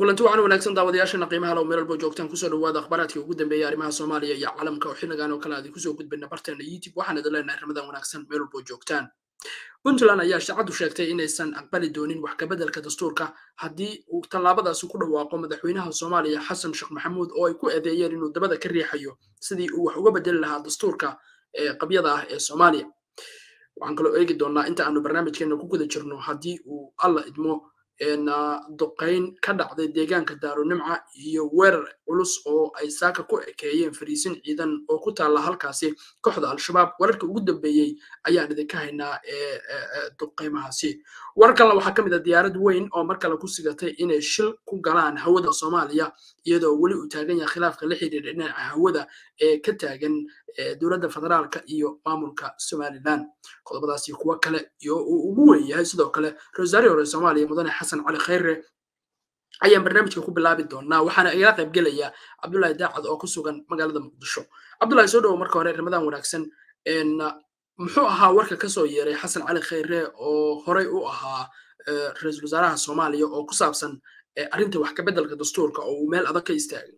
kulanti waxaan wanaagsan daawadayaashana qiimaha low meelbo joogtaan kusoo dhawaada akhbaaraadkii ugu dambeeyay arrimaha soomaaliya iyo caalamka oo xilligan oo kale aadi kusoo gudbina barteena youtube waxaan idin leenahay ramadan wanaagsan meel walbo joogtaan puntland ayaa shacadu sheegtay inaysan aqbali doonin wax kabeddelka dastuurka haddii uu tallaabadaasi ku dhawaaqo madaxweynaha soomaaliya xasan sheekh maxamuud oo ay ku eedeeyeen inuu dabada ka riixayo sidii uu wax uga bedeli lahaa dastuurka ee qabyada ah ee soomaaliya waxaan kaloo eegi doonaa inta aanu barnaamijkeena ku guda jirno haddii uu alla idmo duqayn ka dhacday deegaanka daarunimca iyo weerar culus oo ay saaka ku ekeeyeen fariisin ciidan oo ku taalla halkaasi kooxda al-shabaab wararkii ugu dambeeyey ayaan idinka haynaa duqaymahaasi warar kalena waxaa ka mid a diyaarad weyn oo mar kale ku sigatay inay shil ku galaan hawada soomaaliya iyadoo weli uu taagan yahay khilaafka la xidhiidha dhinaca hawada ee ka taagan dowladda federaalka iyo maamulka somalilan qodobadaasi kuwo kale iyo uu ugu weyn yahay sidoo kale rosario hore soomaaliya mudane xasan cali khayre ayaan barnaamijka ku bilaabi doonaa waxaana igala qayb gelaya cabdullaahi daacad oo ku sugan magaalada muqdisho cabdullahi soo dhowo marka hore ramadan wanaagsan muxuu ahaa warka kasoo yeeray xasan cali khayre oo horey u ahaa ra-iisul wasaaraha soomaaliya oo ku saabsan arrinta wax kabeddelka dastuurka oo uu meel adag ka istaagay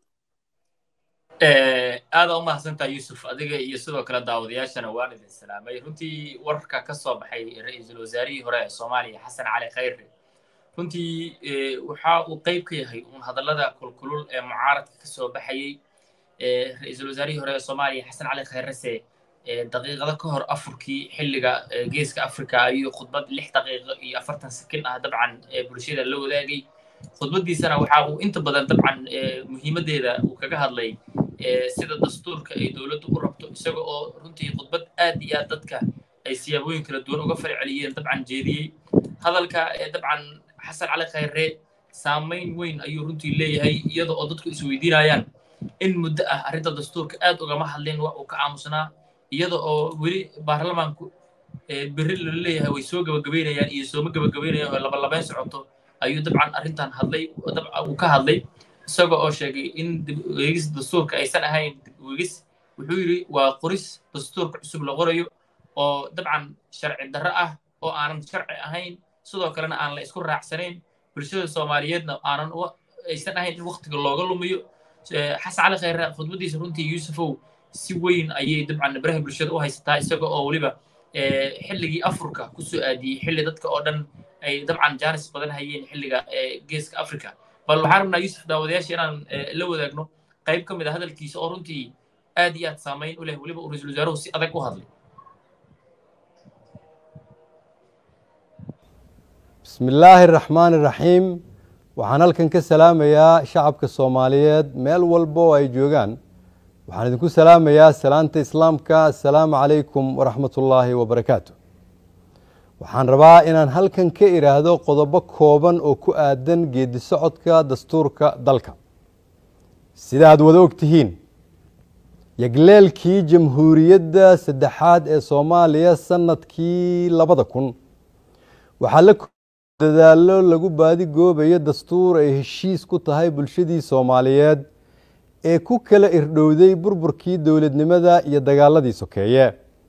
aada u mahadsantaa yuusuf adiga iyo sidoo kale daawadayaashana waan idin salaamay runtii wararka ka soo baxay ra-iisul wasaarihii hore ee soomaaliya xasan cali khayre runtii waxa uu qayb ka yahay uun hadallada kulkulul ee mucaaradka ka soo baxayey ra-iisul wasaarihii hore ee soomaaliya xasan cali khayrese daqiiqado ka hor afurkii xilliga geeska africa ayuu khudbad lix daqiiqo iyo afartan sakin ah dabcan bulshada la wadaagay khudbaddiisana waxa uu inta badan dabcan muhiimaddeeda uu kaga hadlay sida dastuurka ay dowladdu u rabto isaga oo runtii khudbad aad iyo aad dadka ay siyaabooyin kala duwan uga farceliyeen dabcan jeediyey hadalka dabcan xasan cali khayre saamayn weyn ayuu runtii leeyahay iyada oo dadku isweydiinayaan in muddo ah arrinta dastuurka aad ugama hadlin wax uu ka aamusnaa iyada oo weli baarlamaanku berri lala leeyahay way soo gabagabaynayaan iyo sooma gabagabaynayaan oo labalabayn socoto ayuu dabcan arrintan hadlay uu ka hadlay isaga oo sheegay in dib ueegis dastuurka aysan ahayn dib ueegis wuxuu yidhi waa qoris dastuurka cusub la qorayo oo dabcan sharci darro ah oo aanan sharci ahayn sidoo kalena aan la isku raacsanayn bulshada soomaaliyeedna aanan aysan ahayn in waktiga looga lumiyo xasan cali khayre khudbaddiisa runtii yuusufow si weyn ayay dabcan baraha bulshada u haysataa isaga oo weliba xilligii afurka ku soo aadiyey xilli dadka oo dhan ay dabcan jaanis badan hayeen xilliga geeska africa bal waxaan rabnaa yuusuf daawadayaasha inaan la wadaagno qayb ka mid a hadalkiisa oo runtii aad iyo aad saamayn u leh weliba uu ra-iisul wasaaruhu si adag u hadlay bismi illaahi araxmaani iraxiim waxaan halkan ka salaamayaa shacabka soomaaliyeed meel walba oo ay joogaan waxaan idinku salaamayaa salaanta islaamka assalaamu calaykum waraxmat ullaahi wabarakaatu waxaan rabaa inaan halkan ka idhaahdo qodobo kooban oo ku aadan geedi socodka dastuurka dalka sida aad wada og tihiin yagleelkii jamhuuriyadda saddexaad ee soomaaliya sanadkii labada kun waxaa la dadaalo lagu baadi goobayo dastuur ay heshiis ku tahay bulshadii soomaaliyeed ee ku kala irdhowday burburkii dowladnimada iyo dagaaladii sokeeye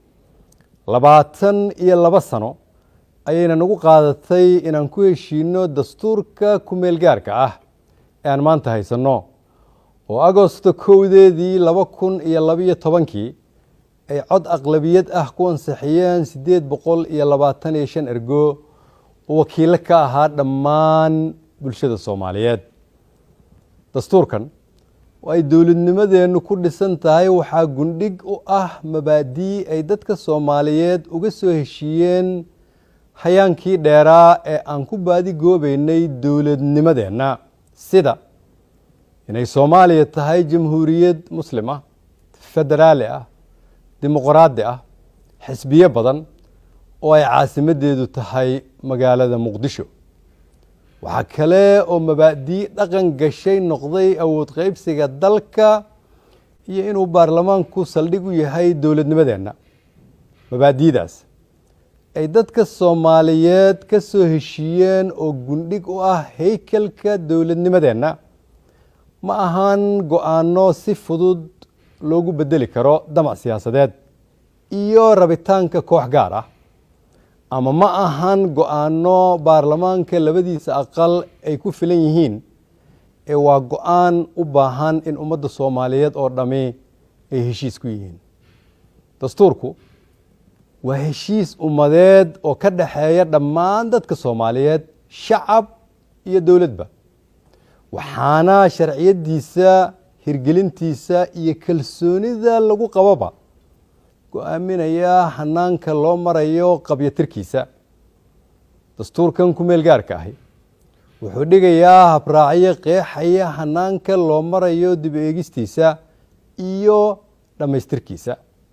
labaatan iyo laba sano ayayna nagu qaadatay inaan ku heshiino dastuurka ku-meelgaarka ah ee aan maanta haysanno oo agosto kowdeedii laba kun iyo labiyo tobankii ay cod aqlabiyad ah ku ansixiyeen siddeed boqol iyo labaatan iyo shan ergo oo wakiilo ka ahaa dhammaan bulshada soomaaliyeed dastuurkan oo ay dowladnimadeennu ku dhisan tahay waxaa gundhig u ah mabaadii ay dadka soomaaliyeed uga soo heshiiyeen hayaankii dheeraa ee aan ku baadi goobeynay dowladnimadeenna sida inay soomaaliya tahay jamhuuriyad muslim ah federaali ah dimuqraadi ah xisbiyo badan oo ay caasimaddeedu tahay magaalada muqdisho waxaa kale oo mabaadii dhaqan gashay noqday awood qaybsiga dalka iyo inuu baarlamaanku saldhig u yahay dowladnimadeenna mabaadiidaas ay dadka soomaaliyeed ka soo heshiiyeen oo gundhig u ah haykalka dowladnimadeenna ma ahaan go-aanno si fudud loogu beddeli karo damac siyaasadeed iyo rabitaanka koox gaar ah ama ma ahan go-aanno baarlamaanka labadiisa aqal ay ku filan yihiin ee waa go-aan u baahan in ummadda soomaaliyeed oo dhammi ay heshiis ku yihiin dastuurku waa heshiis ummadeed oo ka dhexeeya dhammaan dadka soomaaliyeed shacab iyo dowladba waxaana sharciyaddiisa hirgelintiisa iyo kalsoonida lagu qababa go-aaminayaa hanaanka loo marayo qabyatirkiisa dastuurkan ku meel gaarka ahi wuxuu dhigayaa habraacyo qeexaya hanaanka loo marayo dib eegistiisa iyo dhammaystirkiisa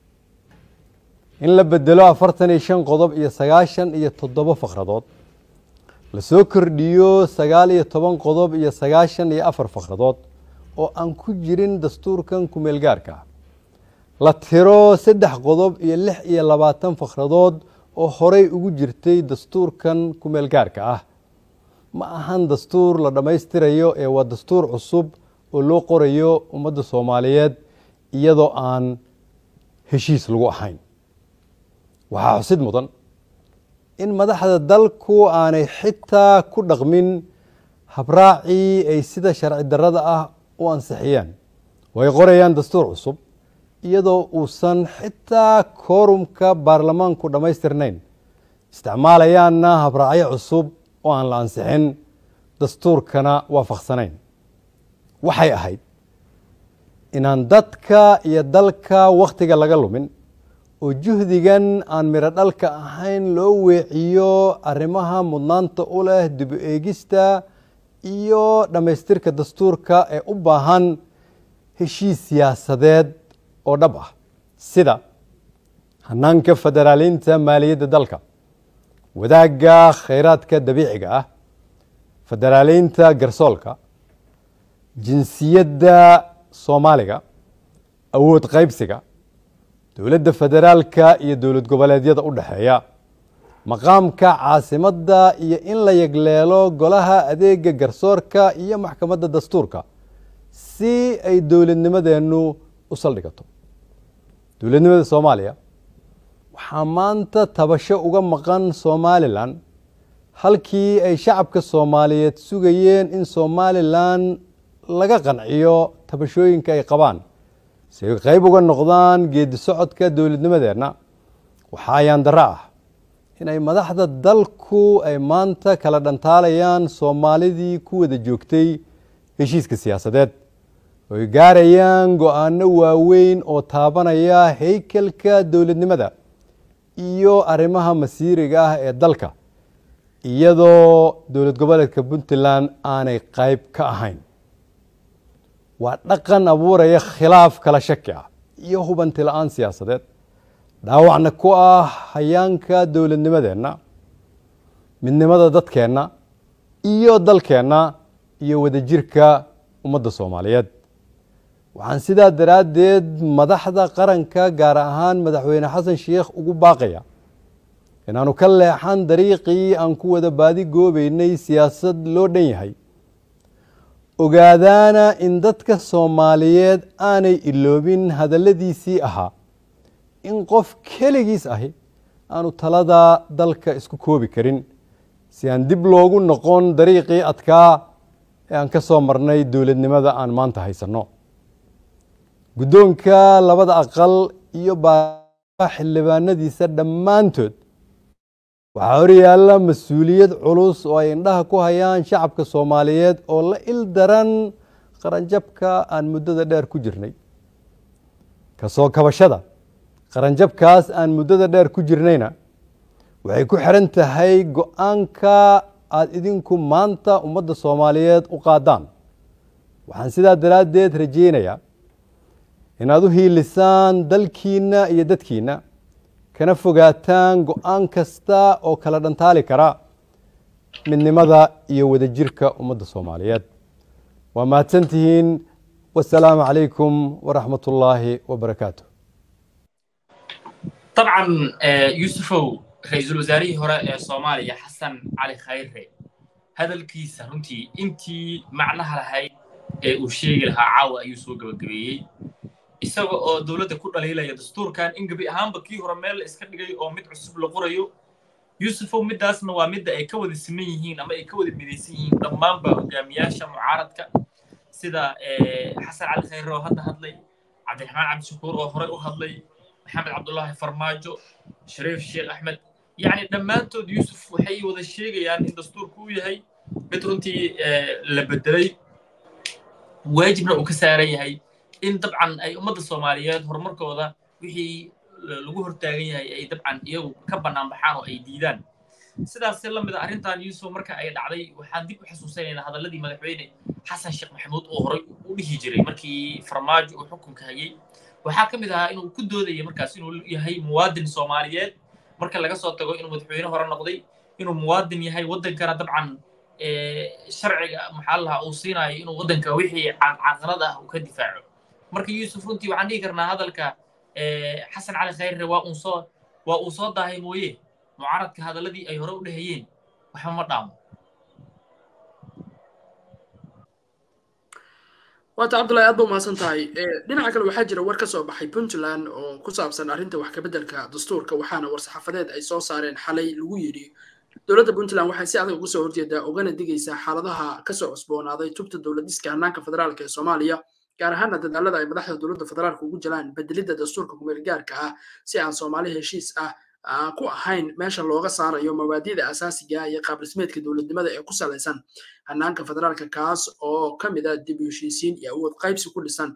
in la bedelo afartan iyo shan qodob iyo sagaashan iyo toddobo fakradood lasoo kordhiyo sagaal iyo toban qodob iyo sagaashan iyo afar fakradood oo aan ku jirin dastuurkan ku meel gaarka ah la tiro saddex qodob iyo lix iyo labaatan fakradood oo horey ugu jirtay dastuurkan ku meel gaarka ah ma ahan dastuur la dhammaystirayo ee waa dastuur cusub oo loo qorayo ummadda soomaaliyeed iyadoo aan heshiis lagu ahayn waxaa xusid mudan in madaxda dalku aanay xitaa ku dhaqmin habraacii ay sida sharci darrada ah u ansixiyeen oo ay qorayaan dastuur cusub iyadoo uusan xitaa koorumka baarlamaanku dhammaystirnayn isticmaalayaanna habraacyo cusub oo aan la ansixin dastuurkana waafaqsanayn waxay ahayd inaan dadka iyo dalka wakhtiga laga lumin oo juhdigan aan midho dhalka ahayn loo weeciyo arrimaha mudnaanta u leh dibu eegista iyo dhammaystirka dastuurka ee u baahan heshiis siyaasadeed oo dhab ah sida hanaanka federaaliinta maaliyadda dalka wadaagga khayraadka dabiiciga ah federaaliinta garsoolka jinsiyadda soomaaliga awood qaybsiga dowladda federaalka iyo dowlad goboleedyada u dhexeeya maqaamka caasimadda iyo in la yegleelo golaha adeega garsoorka iyo maxkamadda dastuurka si ay dowladnimadeennu u saldhigato dowladnimada soomaaliya waxaa maanta tabasho uga maqan somalilan halkii ay shacabka soomaaliyeed sugayeen in somalilan laga qanciyo tabashooyinka ay qabaan si ay qeyb uga noqdaan geedi socodka dowladnimadeenna waxaa ayaan darro ah inay madaxda dalku ay maanta kala dhantaalayaan soomaalidii ku wada joogtay heshiiska siyaasadeed oo ay gaarayaan go-aano waaweyn oo taabanaya haykalka dowladnimada iyo arrimaha masiiriga ah ee dalka iyadoo dowlad goboleedka puntland aanay qeyb ka ahayn waa dhaqan abuuraya khilaaf kala shaki ah iyo hubanti la-aan siyaasadeed dhaawacna ku ah hayaanka dowladnimadeenna midnimada dadkeenna iyo dalkeenna iyo wadajirka ummadda soomaaliyeed waxaan sidaa daraaddeed madaxda qaranka gaar ahaan madaxweyne xasan sheikh ugu baaqaya inaanu ka leexan dariiqii aan ku wada baadi goobeynay siyaasad loo dhan yahay ogaadaana in dadka soomaaliyeed aanay iloobin hadalladiisii ahaa in qof keligiis ahi aanu talada dalka isku koobi karin si aan dib loogu noqon dariiqii adkaa ee aan ka soo marnay dowladnimada aan maanta haysanno guddoonka labada aqal iyo baa xildhibaanadiisa dhammaantood waxaa horyaalla mas-uuliyad culus oo ay indhaha ku hayaan shacabka soomaaliyeed oo la il daran qaranjabka aan muddada dheer ku jirnay kasoo kabashada qaranjabkaas aan muddada dheer ku jirnayna waxay ku xiran tahay go-aanka aada idinku maanta ummadda soomaaliyeed u qaadaan waxaan sidaa daraaddeed rajeynayaa inaad u hiilisaan dalkiinna iyo dadkiinna kana fogaataan go-aan kasta oo kala dhantaali kara midnimada iyo wadajirka ummadda soomaaliyeed waa mahadsan tihiin wasalaamu calaykum waraxmat ullaahi wabarakaatu dabcan yuusufow ra-iisul wasaarihii hore ee soomaaliya xasan cali khayre hadalkiisa runtii intii macnaha lahayd ee uu sheegi lahaa caawa ayuu soo gebagabeeyey isaga oo dowladda ku dhaliilaya dastuurkan in gebi ahaanba kii hore meel la iska dhigay oo mid cusub la qorayo yuusufow middaasna waa midda ay ka wada siman yihiin ama ay ka wada midaysan yihiin dhammaanba hogaamiyaasha mucaaradka sida xasan cali khayre oo hadda hadlay cabdiraxmaan cabdishakuur oo horey u hadlay maxamed cabdullaahi farmaajo shariif sheekh axmed yacni dhammaantood yuusuf waxay wada sheegayaan in dastuurku uu yahay mid runtii la bedelay waajibna uu ka saaran yahay in dabcan ay ummadda soomaaliyeed horumarkooda wixii lagu hortaagan yahay ay dabcan iyagu ka bannaan baxaan oo ay diidaan sidaas la mid a arrintan yuusuf marka ay dhacday waxaan dib u xasuusanaynaa hadalladii madaxweyne xasan sheekh maxamuud oo horey u dhihi jiray markii farmaajo uu xukunka hayay waxaa ka mid ahaa inuu ku doodaya markaas inuu yahay muwaadin soomaaliyeed marka laga soo tago inuu madaxweyne hore noqday inuu muwaadin yahay waddankana dabcan sharciga maxaa lahaa uu siinayo inuu waddanka wixii caqarad ah uu ka difaaco marka yuusuf runtii waxaan dhihi karnaa hadalka xasan cali khayre waa uu soo waa uu soo daahay mooye mucaaradka hadalladii ay hore u dhehayeen waxba ma dhaamo waata cabdullahi aad ba umahadsan tahay dhinaca kale waxaa jira war ka soo baxay puntland oo ku saabsan arrinta wax kabeddelka dastuurka waxaana war-saxaafadeed ay soo saareen xalay lagu yidhi dowladda puntland waxay si adag uga soo horjeedaa ogana digaysaa xaaladaha kasoo cusboonaaday tubta dowladiska hannaanka federaalka ee soomaaliya gaar ahaana dadaalada ay madaxda dowladda federaalka ugu jiraan bedelidda dastuurka kumeel gaarka ah si aan soomaali heshiis ah ku ahayn meesha looga saarayo mabaadida asaasiga iyo qaabdhismeedka dowladnimada ee ku salaysan hannaanka federaalka kaas oo ka mid a dib u heshiisiin iyo awood qaybsi ku dhisan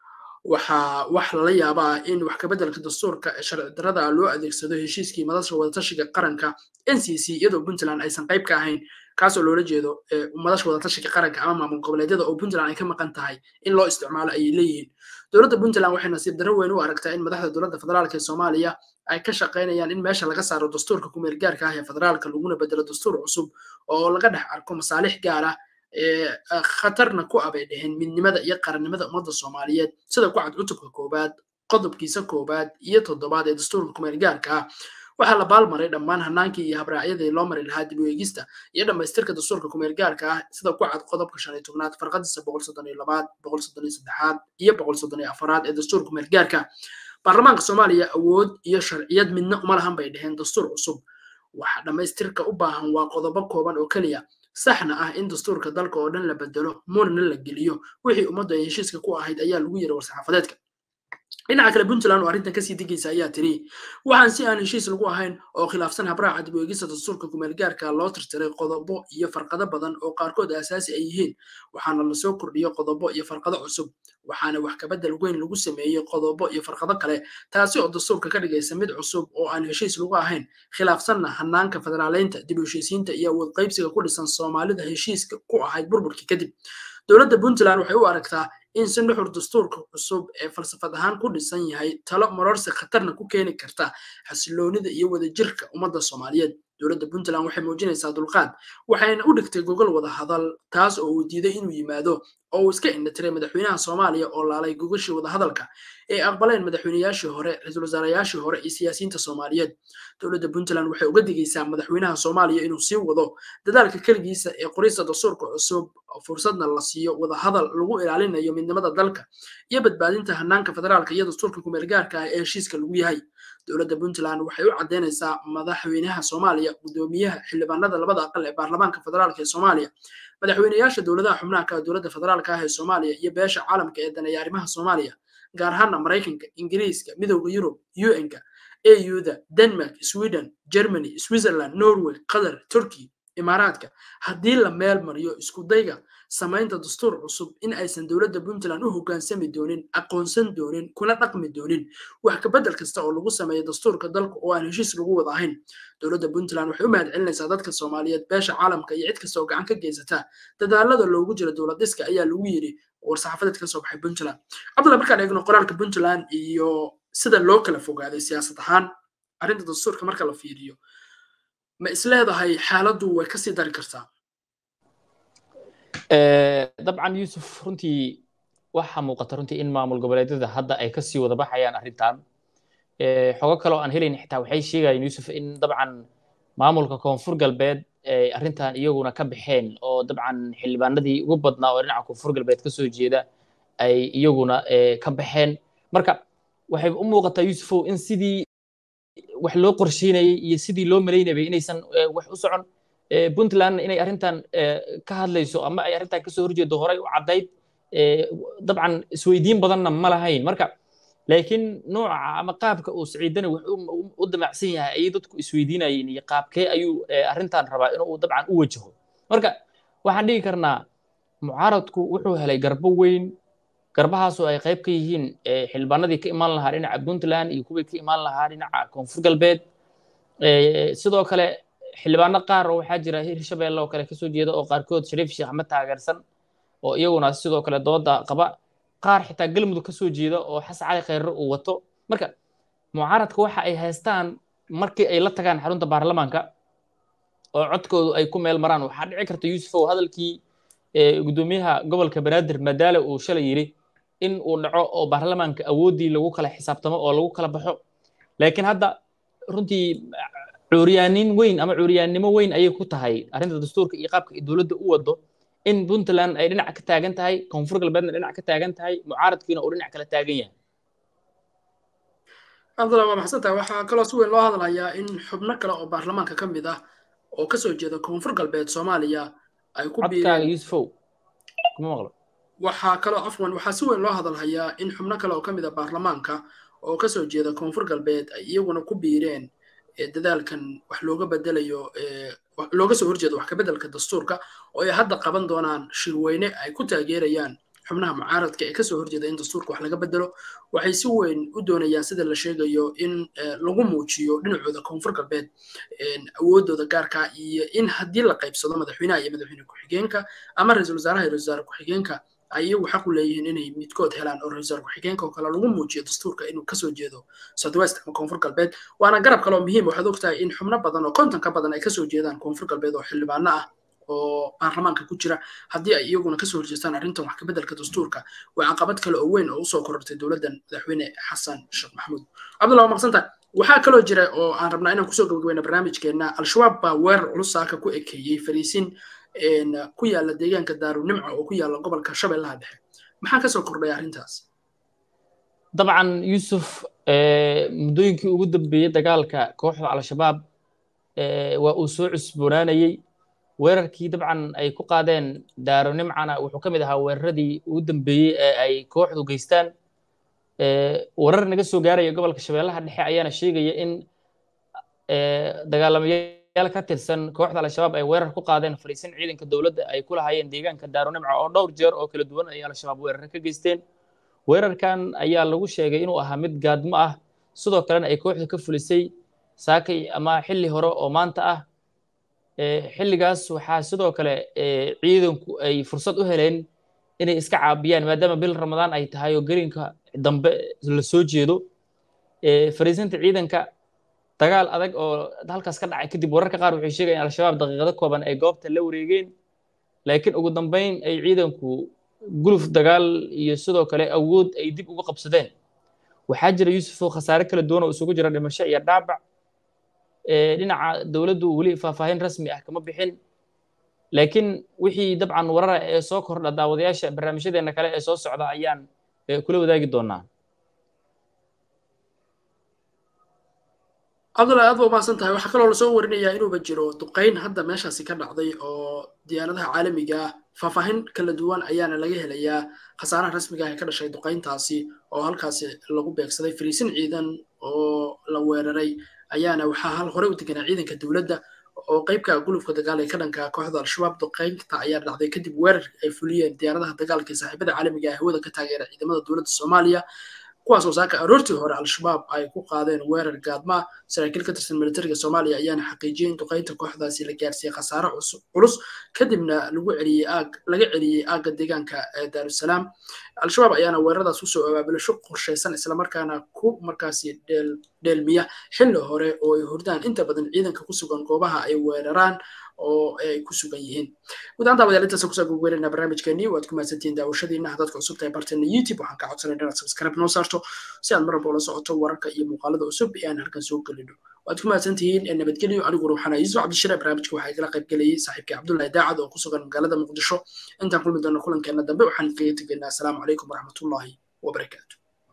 waxaa wax lala yaabaa in wax kabeddelka dastuurka ee sharci darrada loo adeegsado heshiiskii madasha wadatashiga qaranka n c c iyadoo puntland aysan qayb ka ahayn kaasoo loola jeedo madasha wadatashiga qaranka ama maamul goboleedyada oo puntland ay ka maqan tahay in loo isticmaalo ayay leeyihiin dowladda puntland waxay nasiib darro weyn u aragtaa in madaxda dowladda federaalka ee soomaaliya ay ka shaqaynayaan in meesha laga saaro dastuurka kumeel gaarka ah ee federaalka laguna bedelo dastuur cusub oo laga dhex arko masaalix gaar ah ee khatarna ku abay dheheen midnimada iyo qarannimada ummadda soomaaliyeed sida ku cad cutubka koowaad qodobkiisa koowaad iyo toddobaad ee dastuurka kumeel gaarka ah waxaa la baalmaray dhammaan hanaankii iyo habraacyadii loo mari lahaa dib u eegista iyo dhammaystirka dastuurka kumeel gaarka ah sida ku cad qodobka shan iyo tobnaad farqadiisa boqol soddon iyo labaad boqol soddon iyo saddexaad iyo boqol soddon iyo afaraad ee dastuurka kumeel gaarka baarlamaanka soomaaliya awood iyo sharciyad midna uma lahan bay dheheen dastuur cusub waxa dhammaystirka u baahan waa qodobo kooban oo keliya saxna ah in dastuurka dalka oo dhan la bedelo murna la geliyo wixii ummaddu ay heshiiska ku ahayd ayaa lagu yiri war-saxaafadeedka dhinaca kale puntland oo arrintan kasii digaysa ayaa tiri waxaan si aan heshiis lagu ahayn oo khilaafsan habraaca dib u eegista dastuurka kumeel gaarka loo tirtiray qodobo iyo farqado badan oo qaarkood asaasi ay yihiin waxaana lasoo kordhiyo qodobo iyo farqado cusub waxaana wax kabedel weyn lagu sameeyey qodobo iyo farqado kale taasi oo dastuurka ka dhigaysa mid cusub oo aan heshiis lagu ahayn khilaafsanna hanaanka federaaleynta dib u heshiisiinta iyo awood qaybsiga ku dhisan soomaalida heshiiska ku ahayd burburkii kadib dowladda puntland waxay u aragtaa in si nuxur dastuurka cusub ee falsafad ahaan ku dhisan yahay talo marorsi khatarna ku keeni karta xasiloonida iyo wadajirka ummadda soomaaliyeed dowladda puntland waxay muujinaysaa dulqaad waxayna u dhigtay gogol wada hadal taas oo uu diiday inuu yimaado oo uu iska indhatiray madaxweynaha soomaaliya oo laalay gogashii wadahadalka ee aqbaleen madaxweynayaashii hore ra-iisul wasaarayaashii hore iyo siyaasiyiinta soomaaliyeed dowladda puntland waxay uga digaysaa madaxweynaha soomaaliya inuu sii wado dadaalka keligiisa ee qorista dastuurka cusub fursadna la siiyo wadahadal lagu ilaalinayo midnimada dalka iyo badbaadinta hanaanka federaalka iyo dastuurka kumeel gaarka ah ee heshiiska lagu yahay dowladda puntland waxay u caddaynaysaa madaxweynaha soomaaliya guddoomiyaha xildhibaanada labada aqal ee baarlamaanka federaalka ee soomaaliya madaxweynayaasha dowladaha xubnaha ka dowladda federaalka ah ee soomaaliya iyo beesha caalamka ee daneeya arrimaha soomaaliya gaar ahaana maraykanka ingiriiska midowda yurub un-ka auda denmark sweden germany switzerland norway qatar turkey imaaraadka haddii la meel mariyo isku dayga samaynta dastuur cusub in aysan dowladda puntland u hoggaansami doonin aqoonsan doonin kuna dhaqmi doonin wax kabedel kasta oo lagu sameeyo dastuurka dalka oo aan heshiis lagu wada ahayn dowladda puntland waxay u mahad celinaysaa dadka soomaaliyeed beesha caalamka iyo cid kasta oo gacan ka geysata dadaalada loogu jiro dowlad dhiska ayaa lagu yidhi war-saxaafadeed ka soo baxay puntland cabdulla markaan eegno qoraalka puntland iyo sida loo kala fogaaday siyaasad ahaan arrinta dastuurka marka la fiiriyo ma isleedahay xaaladdu way kasii dari kartaa dabcan yuusuf runtii waxaa muuqata runtii in maamul goboleedyada hadda ay kasii wada baxayaan arrintan xogo kale oo aan helayn xitaa waxay sheegayeen yuusuf in dabcan maamulka koonfur galbeed arrintan iyaguna ka baxeen oo dabcan xildhibaanadii ugu badnaa oo dhinaca koonfur galbeed kasoo jeeda ay iyaguna ka baxeen marka waxay u muuqataa yuusufow in sidii wax loo qorsheynayay iyo sidii loo malaynayay inaysan wax u socon puntland inay arrintan ka hadlayso ama ay arrintan kasoo horjeedo horey u caddayd dabcan isweydiin badanna ma lahayn marka laakiin nooca ama qaabka uu siciidani wax u damacsan yahay ayay dadku isweydiinayeen iyo qaabkee ayuu arrintan rabaa inuu dabcan u wajaho marka waxaan dhigi karnaa mucaaradku wuxuu helay garbo weyn garbahaasoo ay qayb ka yihiin xildhibaanadii ka imaan lahaa dhinaca puntland iyo kuwii ka imaan lahaa dhinaca koonfur galbeed sidoo kale xildhibaano qaar oo waxaa jira hirshabelle oo kale kasoo jeeda oo qaarkood shariif sheekh axmed taageersan oo iyaguna sidoo kale dooda qaba qaar xitaa galmudug kasoo jeeda oo xasan cali khayre uu wato marka mucaaradka waxa ay haystaan markii ay la tagaan xarunta baarlamaanka oo codkoodu ay ku meel maraan waxaa dhici karta yuusufow hadalkii gudoomiyaha gobolka banaadir madaale uu shalay yidhi in uu dhaco oo baarlamaanka awooddii lagu kala xisaabtamo oo lagu kala baxo laakiin hadda runtii cuuriyaanin weyn ama cuuriyaannimo weyn ayay ku tahay arrinta dastuurka iyo qaabka dowladda u wado in puntland ay dhinac ka taagan tahay koonfur galbeedna dhinac ka taagan tahay mucaaradkiina uu dhinac kala taagan yahay cabdullah waa maxsantahay waxaa kaloo si weyn loo hadlayaa in xubno kale oo baarlamaanka ka mid ah oo kasoo jeeda koonfur galbeed soomaaliya ay ku codkaaga yuusufow kuma maqlo waxaa kaloo afwan waxaa si weyn loo hadalhayaa in xubno kale oo ka mid a baarlamaanka oo kasoo jeeda koonfur galbeed ay iyaguna ku biireen dadaalkan wax looga bedelayo looga soo horjeedo wax kabeddelka dastuurka oo ay hadda qaban doonaan shirweyne ay ku taageerayaan xubnaha mucaaradka ee kasoo horjeeda in dastuurka wax laga bedelo waxay si weyn u doonayaan sida la sheegayo in lagu muujiyo dhinacooda koonfur galbeed awoodooda gaarka iyo in haddii la qaybsado madaxweynaha iyo madaxweyne ku-xigeenka ama ra-iisul wasaaraha iyo ra-isul wasaare ku-xigeenka ay iyagu xaq u leeyihiin inay midkood helaan oo ra-isul wasaare ku-xigeenka oo kale lagu muujiyo dastuurka inuu kasoo jeedo southwest ama koonfur galbeed waana garab kale oo muhiim waxaad ogtahay in xubno badan oo konton ka badan ay kasoo jeedaan koonfur galbeed oo xildhibaano ah oo baarlamaanka ku jira haddii ay iyaguna kasoo horjeestaan arrintan wax kabeddelka dastuurka waa caqabad kale oo weyn oo usoo korortay dowladdan madaxweyne xasan sheekh maxamuud cabdullah waa maqsanta waxaa kaloo jira oo aan rabnaa inaan kusoo gabagabayna barnaamijkeenna al-shabaab baa weerar culus saaka ku ekeeyey fariisin ku yaala deegaanka daarunimca oo ku yaala gobolka shabeellaha dhexe maxaa kasoo kordhay arrintaas dabcan yuusuf muddooyinkii ugu dambeeyey dagaalka kooxda al-shabaab waa uu soo cusboonaanayey weerarkii dabcan ay ku qaadeen daarunimcana wuxuu ka mid ahaa weeraradii ugu dambeeyey ee ay kooxdu geystaan warar naga soo gaaraya gobolka shabeellaha dhexe ayaana sheegaya in dagaalamayaal ka tirsan kooxda al-shabaab ay weerar ku qaadeen fariisin ciidanka dowladda ay ku lahaayeen deegaanka daarunimca oo dhowr jeer oo kala duwan ay al-shabaab weerare ka geysteen weerarkan ayaa lagu sheegay inuu ahaa mid gaadmo ah sidoo kalena ay kooxdu ka fulisay saakay ama xilli hore oo maanta ah xilligaas waxaa sidoo kale ciidanku ay fursad u heleen inay iska caabiyaan maadaama bil ramadaan ay tahay oo gelinka dambe la soo jeedo fariisinta ciidanka dagaal adag oo halkaas ka dhacay kadib wararka qaar waxay sheegayaan al-shabaab daqiiqado kooban ay goobta la wareegeen laakiin ugu dambeyn ay ciidanku guluf dagaal iyo sidoo kale awood ay dib uga qabsadeen waxaa jira yuusufoo khasaare kala duwan oo isugu jira dhimasho iyo dhaabac dhinaca dowladdu weli faahfaahin rasmi ah kama bixin laakiin wixii dabcan warara ee soo kordha daawadayaasha barnaamijyadeena kale ee soo socda ayaan kula wadaagi doonaa cabdullahi aad ba umahadsan tahay waxaa kaloo lasoo warinayaa inuuba jiro duqayn hadda meeshaasi ka dhacday oo diyaaradaha caalamiga ah faahfaahin kala duwan ayaana laga helayaa khasaaraha rasmiga ah ee ka dhashay duqayntaasi oo halkaasi lagu beegsaday fariisin ciidan oo la weeraray ayaana waxaa hal hore u deganaa ciidanka dowladda oo qaybka gulufka dagaal ee ka dhanka kooxda al-shabaab duqaynta ayaa dhacday kadib weerar ay fuliyeen diyaaradaha dagaalka ee saaxiibada caalamiga ee hawada ka taageera ciidamada dowladda soomaaliya kuwaas oo saaka aroortii hore al-shabaab ay ku qaadeen weerar gaadma saraakiil ka tirsan militariga soomaaliya ayaana xaqiijiyey in duqaynta kooxdaasi la gaarsiiyey khasaare culus kadibna lagu celiyey aag laga celiyey aagga deegaanka ee daarusalaam al-shabaab ayaana weeraradaas usoo abaabulasho qorshaysan islamarkaana ku markaasi dheelmiya xilli hore oo ay hordaan inta badan ciidanka ku sugan goobaha ay weeraraan oo ay ku sugan yihiin guud ahaan daawadayaal intaasaan kusoo gogweynayna barnaamijkeenii waad ku mahadsantihiin daawashadiina haddaad cusub tahay barteena youtube waxaan kaa codsanay inaad subscribe noo saarto si aad mar walba ula socoto wararka iyo muuqaalada cusub ee aan halkan soo gelino waad ku mahadsantihiin ee nabadgelyo aniguna waxaan yuusuf cabdishire barnaamijka waxaa igala qayb gelayay saaxiibkii cabdullahi daacad oo ku sugan magaalada muqdisho intaan kulmi doono kulankeena dambe waxaan kaga tegaynaa asalaamu calaykum waraxmatullaahi wabarakaatu